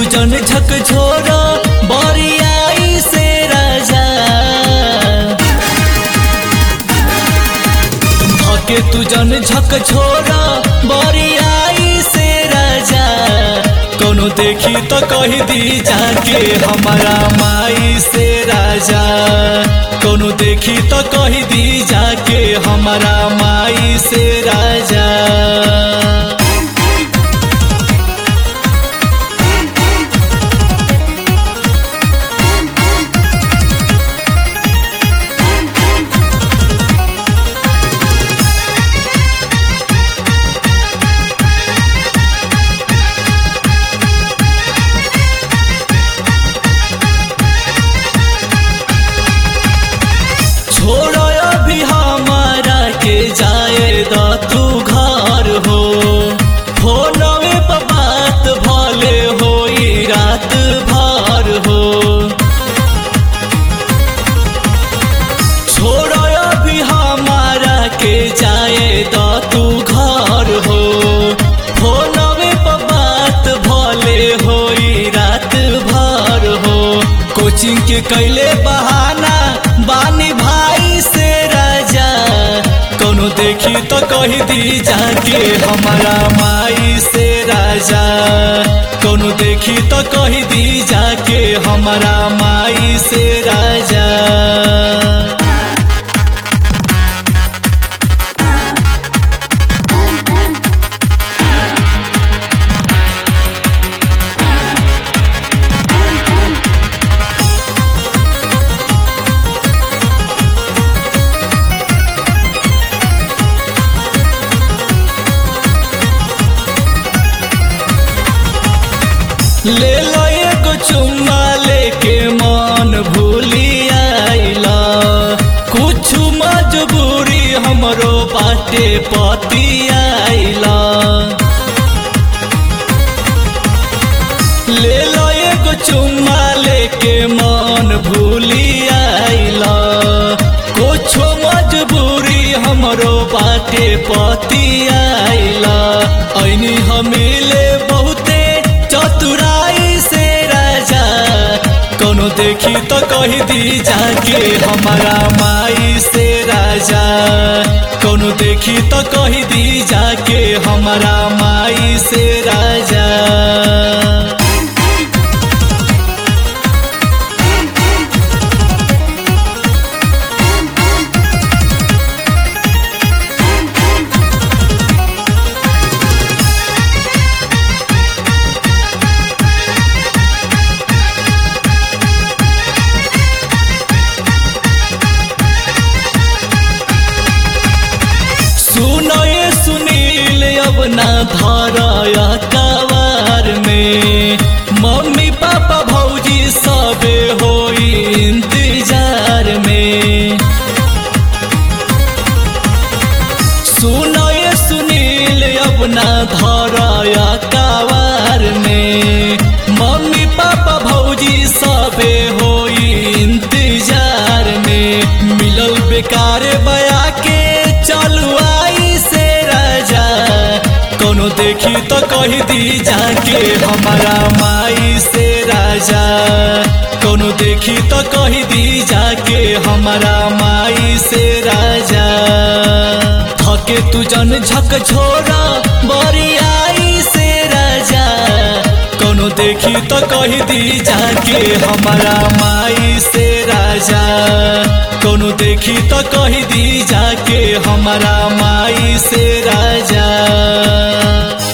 जन झक झोरा बरियाई से राजा धके तू जन झक झोरा बरियाई से राजा कोनो देखी तो कह दी जाके हमारा माई से राजा कोनो देखी तो कह दी जाके हमारा माई से राजा छोड़ो अभी हमारा के जाए द तू घर हो फोनवे पर बात भले होई रात भर हो छोड़ो अभी हमारा के जाए द तू घर हो फोनवे पर बात भले होई रात भर हो कोचिंग के कैले बहाना बानी भाई से राजा कोनो देखी तो कह दी जाके हमारा माई से राजा कोनो देखी तो कह दी जाके हमारा माई से राजा ले लो एगो चुम्मा लेके मन भूली आइला कुछ मजबूरी हमरो बाटे पति आइला ले लो एगो चुम्मा लेके मन भूली आइला कुछ मजबूरी हमरो बाटे पति आइला ऐनी हमिले बहुते चतुराई से राजा कोनो देखी तो कह दी जाके हमारा माई से राजा कोनो देखी तो कह दी जाके हमारा माई से राजा सुनो ये सुनील अब ना धरया कवार में मम्मी पापा भौजी सबे होई इंतजार में सुनो ये सुनील अब ना धरया कवार में मम्मी पापा भौजी सबे होई इंतजार में मिलल बेकार बया के चलू आई से राजा कोनो देखी तो कह दी जाके हमारा माई से राजा कोनो देखी तो कह दी जाके हमारा माई से राजा थके तू जन झक झोरा बरियाई से राजा कोनो देखी तो कह दी जाके हमारा माई से राजा कोनो देखी तो कह दी जाके हमारा माई से राजा